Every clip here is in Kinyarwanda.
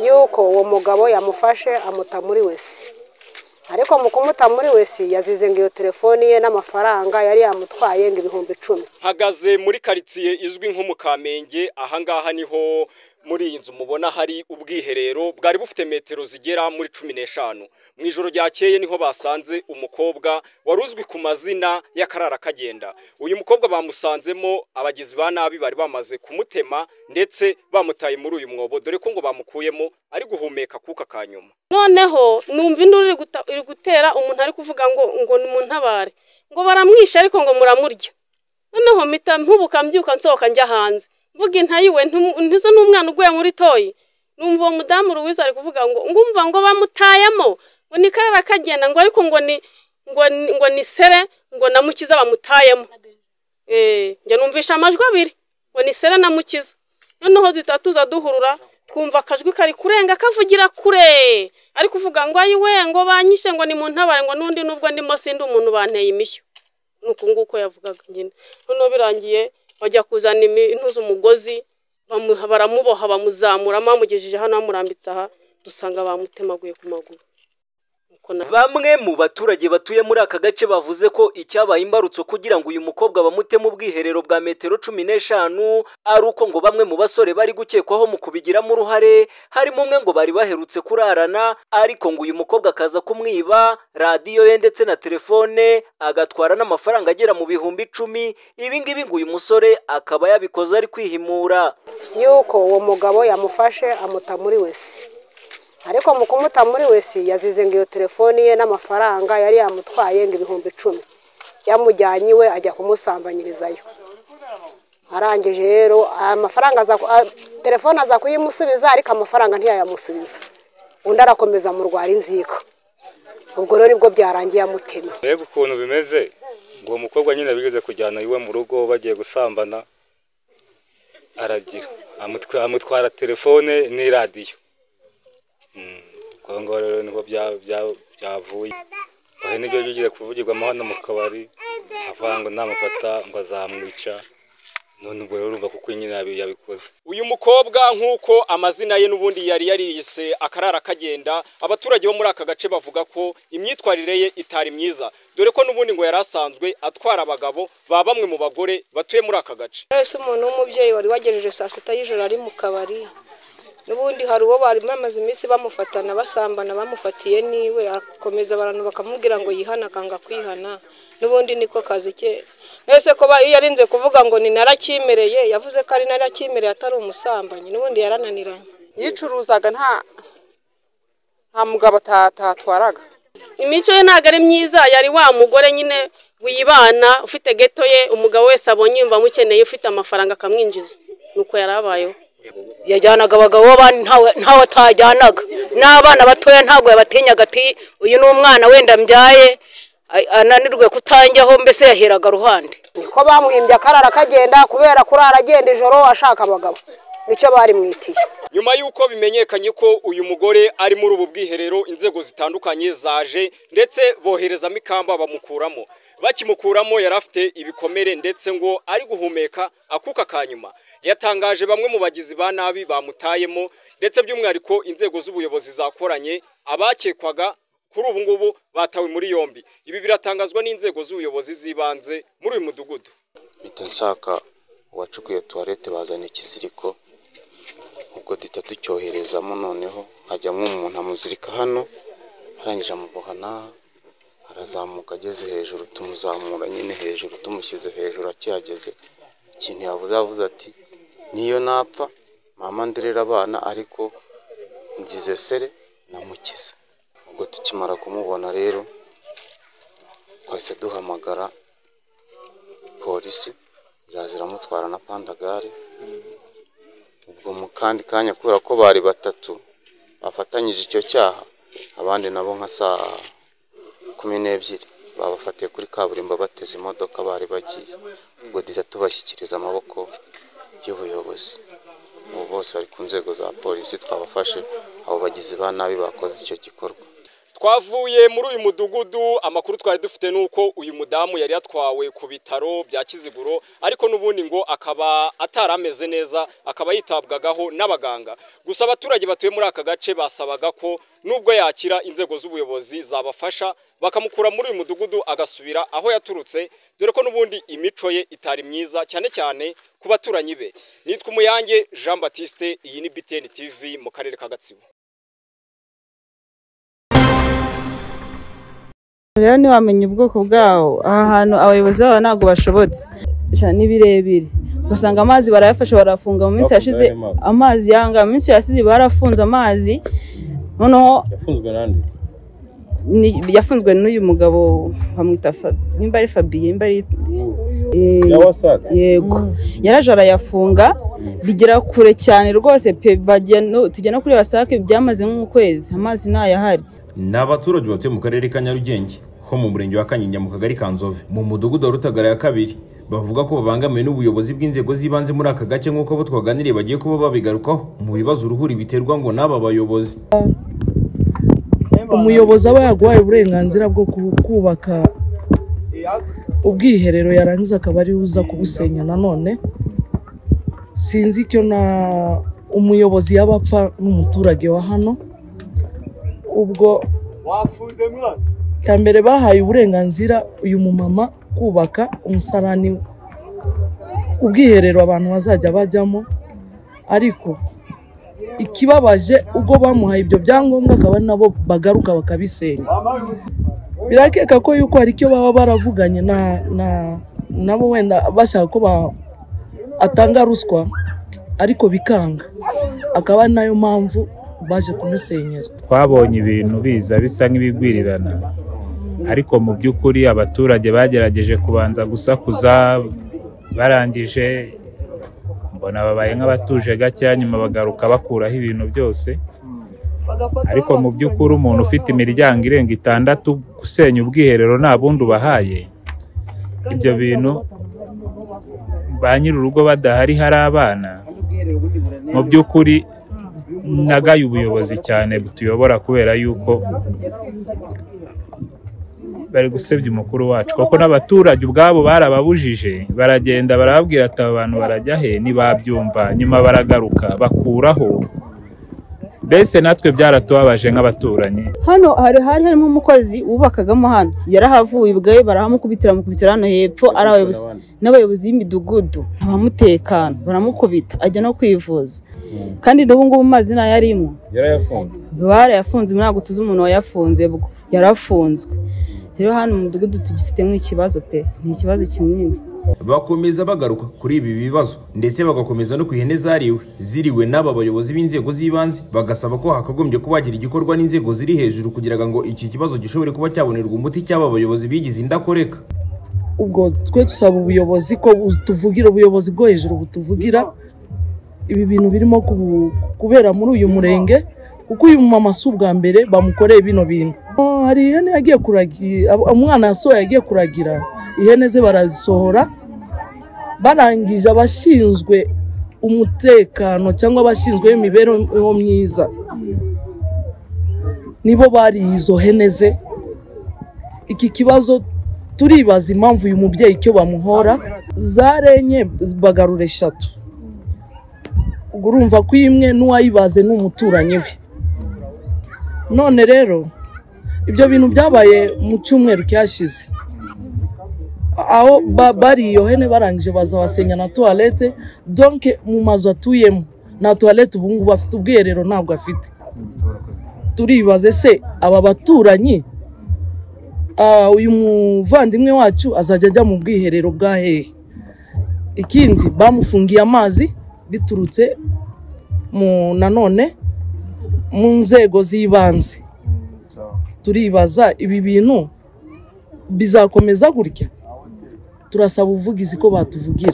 yuko uwo mugabo yamufashe amuta muri wese ariko mu kumuta muri wese yazize ngo iyo telefoni ye n'amafaranga yari yamutwaye ngo ibihumbi icumi hagaze muri karitsiye izwi nko mu kamenge ahangaha niho muri iyi nzu mubona hari ubwiherero bwari bufite metero zigera muri cumi n'eshanu mu ijoro ryakeye niho basanze umukobwa wari uzwi ku mazina y'akarara kagenda uyu mukobwa bamusanzemo abagizi ba nabi bari bamaze kumutema ndetse bamutaye muri uyu mwobo dore ko ngo bamukuyemo ari guhumeka akuka ka nyuma noneho numva induru iri guta- iri gutera umuntu ari kuvuga ngo ngo nimuntabare ngo baramwishe ariko ngo muramurya noneho mpita mpubuka mbyuka nsohoka njya hanze mvuga intayiwe ntizo n'umwana uguye muri toyi numva uwo mudamu ruwiza ari kuvuga ngo ngumva ngo bamutayemo ngo ni karara kagenda ngo ariko ngo ni ngo ni- ngo ni sere ngo na mukiza bamutayemo Eh, njye numvisha amajwi abiri ngo ni sere na mukiza noneho duhita tuza duhurura twumva akajwi kari kurenga kavugira kure ari kuvuga ngo ayiwe ngo banyishe ngo ni mu ntabare ngo n'undi nubwo ndimo sindi umuntu banteye imishyo ni uku nguko yavugaga nyine noneho birangiye bajya kuzana ibintu z'umugozi bamu- baramuboha bamuzamura bamugejeje hano bamurambitse aha dusanga bamutemaguye ku maguru Nuko na- bamwe mu baturage batuye muri aka gace bavuze ko icyabaye imbarutso kugira ngo uyu mukobwa bamutemo ubwiherero bwa metero cumi n'eshanu ari uko ngo bamwe mu basore bari gukekwaho mu kubigiramo uruhare harimo umwe ngo bari baherutse kurarana ariko ngo uyu mukobwa akaza kumwiba radiyo ye ndetse na telefone agatwara n'amafaranga agera mu bihumbi icumi ibi ngibi ngo uyu musore akaba yabikoze ari kwihimura yuko uwo mugabo yamufashe amuta muri wese ariko mu kumuta muri wese yazize ngo iyo telefoni ye n'amafaranga yari yamutwaye ngo ibihumbi icumi yamujyanye iwe ajya kumusambanyirizayo arangije rero amafaranga aza ku- a- telefone aza kuyimusubiza ariko amafaranga ntiyayamusubiza undi arakomeza amurwara inzika ubwo rero nibwo byarangiye amutemye mbega ukuntu bimeze ngo uwo mukobwa nyine bigeze kujyana iwe mu rugo bagiye gusambana aragira amutwa- amutwara telefone n'iradiyo Mm, ubwo ngubwo rero nibwo bya- bya- byavuye aho nibyo bigiye kuvugirwamo hano mu kabari avuga ngo namufata ngo azamwica none ubwo rero urumva kuko nyine yabi- yabikoze uyu mukobwa nk'uko amazina ye n'ubundi yari yariyise akarara kagenda abaturage bo muri aka gace bavuga ko imyitwarire ye itari myiza dore ko n'ubundi ngo yari asanzwe atwara abagabo ba bamwe mu bagore batuye muri aka gace wese umuntu w'umubyeyi wari wagejeje saa sita y'ijoro ari mu kabari n'ubundi hari uwo bari bamaze iminsi bamufatana basambana bamufatiye niwe akomeza abantu bakamubwira ngo yihana akanga kwihana n'ubundi niko kazi ke mbese ko ba- iyo arinze kuvuga ngo ni narakimereye yavuze ko ari narakimereye atari umusambanyi n'ubundi yarananiranye yicuruzaga nta nta mugabo ata- atatwaraga imico ye ntabwo ari myiza yari wa mugore nyine wibana ufite geto ye umugabo wese abonye yumva amukeneye ufite amafaranga akamwinjiza nuko yari abayeho yajyanaga abagabo b'abandi ntawe- ntawe atajyanaga n'abana batoya ntabwo yabatinyaga ati uyu ni umwana wenda mbyaye a- ananirwe kutanjyaho mbese yaheraga ruhande niko bamwimbye akarara kagenda kubera kurara agenda ijoro ashaka abagabo nicyo barimwitiye nyuma y'uko bimenyekanye ko uyu mugore ari muri ubu bwiherero inzego zitandukanye zaje ndetse boherezamo ikamba bamukuramo bakimukuramo yari afite ibikomere ndetse ngo ari guhumeka akuka ka nyuma yatangaje bamwe mu bagizi ba nabi bamutayemo ndetse by'umwihariko inzego z'ubuyobozi zakoranye abakekwaga kuri ubu ngubu batawe muri yombi ibi biratangazwa n'inzego z'ubuyobozi z'ibanze muri uyu mudugudu mpita nshaka uwacukuye tuwarete bazana ikiziriko ubwo duhita ducyoherezamo noneho hajyamo umuntu amuzirika hano arangije amuboha n'aha arazamuka ageze hejuru tumuzamura nyine hejuru tumushyize hejuru akihageze ikintu yavuze yavuze ati niyo napfa mama nderera abana ariko nzize sere namukiza ubwo tukimara kumubona rero twahise duhamagara polisi iraza iramutwara na pandagare ubwo mu kandi kanya kubera ko bari batatu bafatanyije icyo cyaha abandi nabo nka saa kumi n'ebyiri babafatiye kuri kaburimbo bateze imodoka bari bagiye ubwo duhita tubashyikiriza amaboko y'ubuyobozi ubu bose bari ku nzego za polisi twabafashe abo bagizi ba nabi bakoze icyo gikorwa twavuye muri uyu mudugudu amakuru twari dufite ni uko uyu mudamu yari yatwawe ku bitaro bya kiziguro ariko n'ubundi ngo akaba atari ameze neza akaba yitabwagaho n'abaganga gusa abaturage batuye muri aka gace basabaga ko nubwo yakira inzego z'ubuyobozi zabafasha bakamukura muri uyu mudugudu agasubira aho yaturutse dore ko n'ubundi imico ye itari myiza cyane cyane ku baturanyi be nitwa umuyange jean batiste iyi ni btn tv mu karere ka gatsibo rero ntiwamenye ubwoko bwawo aha hantu abayobozi babo ntabwo bashobotse ni birebire ugasanga amazi barayafashe barafunga mu minsi yashize amazi yanga mu minsi yashize barafunze amazi noneho yafunzwe n'uyu mugabo bamwita nimba ari fabiye nimba ari yego yaraje arayafunga bigera kure cyane rwose pe tujya no kuri wasake byamaze nk'ukwezi amazi ntayahari ni abaturage batuye mu karere ka nyarugenge ho mu murenge wa kanyinya mu kagari ka nzove mu mudugudu wa rutagara ya kabiri bavuga ko babangamiwe n'ubuyobozi bw'inzego z'ibanze muri aka gace nk'uko bo twaganiriye bagiye kuba babigarukaho mu bibazo uruhuri biterwa ngo n'aba bayobozi umuyobozi aba yaguhaye uburenganzira bwo kubaka ubwiherero yarangiza akaba ariwe uza kubusenya nanone sinzi icyo na umuyobozi yaba apfa n'umuturage wa hano ubwo ya mbere bahaye uburenganzira uyu mumama kubaka umusarani ubwiherero abantu bazajya bajyamo ariko ikibabaje ubwo bamuhaye ibyo byangombwa akaba nabo bagaruka bakabisenya birakeka ko yuko hari icyo baba baravuganye nabo wenda bashaka ko atanga ruswa ariko bikanga akaba ari nayo mpamvu baje kumusenyera twabonye ibintu biza bisa nk'ibigwirirana ariko mu by'ukuri abaturage bagerageje kubanza gusakuza barangije mbona babaye nk'abatuje gakeya nyuma bagaruka bakuraho ibintu byose ariko mu by'ukuri umuntu ufite imiryango irenga itandatu gusenya ubwiherero nta bundi ubahaye ibyo bintu ba nyir'urugo badahari hari abana mu by'ukuri nagaye ubuyobozi cyane butuyobora kubera yuko bari gusebya umukuru wacu kuko n'abaturage ubwabo barababujije baragenda barababwira ati aba bantu barajya he ntibabyumva nyuma baragaruka bakuraho mbese natwe byaratubabaje nk'abaturanyi hano hari hari harimo umukozi wubakagamo hano yarahavuye ubwawe barahamukubitira bamukubitira hano hepfo ari abayobozi n'abayobozi b'imidugudu ntabamutekano baramukubita ajya no kwivuza kandi n'ubungubu mazi ntayo arimo barayafunze ntabwo tuzi umuntu wayafunze bwo yarafunzwe rero hano mu mudugudu tugifitemo ikibazo pe ni ikibazo kinini bakomeza bagaruka kuri ibi bibazo ndetse bagakomeza no ku ihene zariwe ziriwe n'aba bayobozi b'inzego z'ibanze bagasaba ko hakagombye kuba hagira igikorwa n'inzego ziri hejuru kugira ngo iki kibazo gishobore kuba cyabonerwa umuti cy'aba bayobozi bigize indakoreka ubwo twe dusaba ubuyobozi ko tuvugira ubuyobozi bwo hejuru butuvugira ibi bintu birimo kubera muri uyu murenge kuko uyu mumama si ubwa mbere bamukoreye bino bintu hari ihene yagiye kuragira umwana yasohoye yagiye kuragira ihene ze barazisohora barangije abashinzwe umutekano cyangwa abashinzwe imibereho myiza nibo bariye izo hene ze iki kibazo turibaza impamvu uyu mubyeyi icyo bamuhora zarenye bagarura eshatu ubwo urumva ko imwe n'uwayibaze ni umuturanyi we none rero ibyo bintu byabaye mu cyumweru cyashize aho bari iyo hene barangije baza basenya na tuwarete donke mu mazu atuyemo nta tuwarete ubu ngubu afite ubwiherero ntabwo afite turibaze se aba baturanyi uyu muvandimwe wacu azajya ajya mu bwiherero bwa hehe ikindi bamufungiye amazi biturutse nanone mu nzego z'ibanze turibaza ibi bintu bizakomeza gutya turasaba ubuvugizi ko batuvugira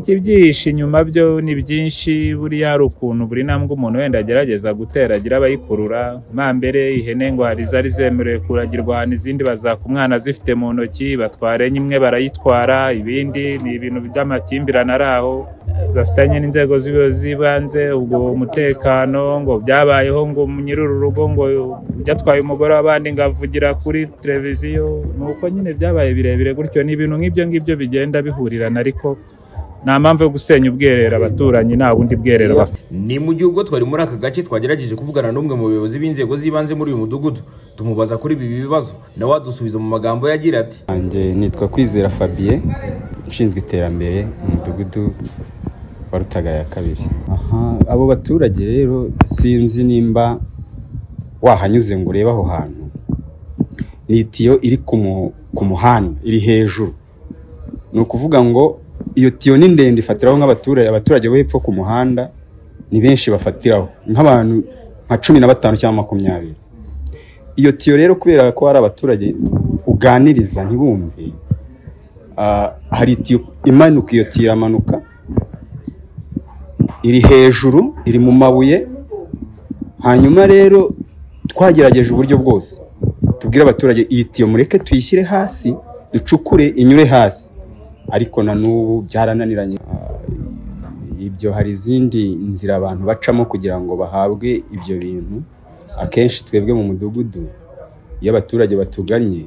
ibyihishe inyuma byo ni byinshi buriya hari ukuntu buri ntambwe umuntu wenda agerageza gutera agira abayikurura nka mbere ihene ngo hari izari zemerewe kuragirwa ahantu izindi bazaka umwana azifite mu ntoki batwara enye imwe barayitwara ibindi ni ibintu by'amakimbirane ari aho bafitanye n'inzego z'ibi- z'ibanze ubwo umutekano ngo byabayeho ngo nyiri uru rugo ngo byatwaye umugore w'abandi ngo avugira kuri televiziyo ni uko nyine byabaye birebire gutyo ni ibintu nk'ibyo ngibyo bigenda bihurirana ariko nta mpamvu yo gusenya ubwiherero abaturanyi nta bundi bwiherero bafite ni mu gihe ubwo twari muri aka gace twagerageje kuvugana n'umwe mu bayobozi b'inzego z'ibanze muri uyu mudugudu tumubaza kuri ibi bibazo nawe adusubiza mu magambo yagira ati Nanjye nitwa kwizera fabien ushinzwe iterambere mu mudugudu wa rutagara ya kabiri aha abo baturage rero sinzi nimba wahanyuze ngo urebe aho hantu ni itiyo iri ku mu- ku muhanda iri hejuru ni ukuvuga ngo iyo tiyo ni ndende ifatiraho nk'abaturage abaturage bo hepfo ku muhanda ni benshi bafatiraho nk'abantu nka cumi na batanu cyangwa makumyabiri iyo tiyo rero kubera ko hari abaturage uganiriza ntibumve ah, hari itiyo imanuka iyo tiyo iramanuka iri hejuru iri mu mabuye hanyuma rero twagerageje uburyo bwose tubwire abaturage iyi tiyo mureke tuyishyire hasi ducukure inyure hasi ariko na n'ubu byarananiranye Ah, ibyo hari izindi nzira abantu bacamo kugira ngo bahabwe ibyo bintu akenshi twebwe mu mudugudu iyo abaturage batuganye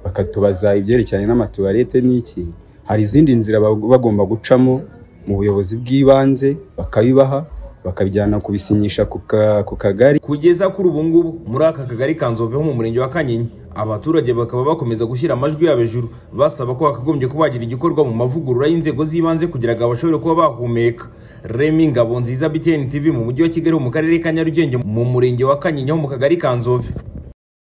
bakatubaza ibyerekeranye n'amatuwarete n'iki hari izindi nzira ba- bagomba gucamo mu buyobozi bw'ibanze bakabibaha bakabijyana kubisinyisha ku ka- ku kagari kugeza kuri ubu ngubu muri aka kagari ka nzove ho mu murenge wa kanyinya abaturage bakaba bakomeza gushyira amajwi yabo hejuru basaba ko hakagombye kuba hagira igikorwa mu mavugurura y'inzego z'ibanze kugira ngo bashobore kuba bahumeka remi ngabo nziza btn tv mu mujyi wa kigali ho mu karere ka nyarugenge mu murenge wa kanyinya ho mu kagari ka nzove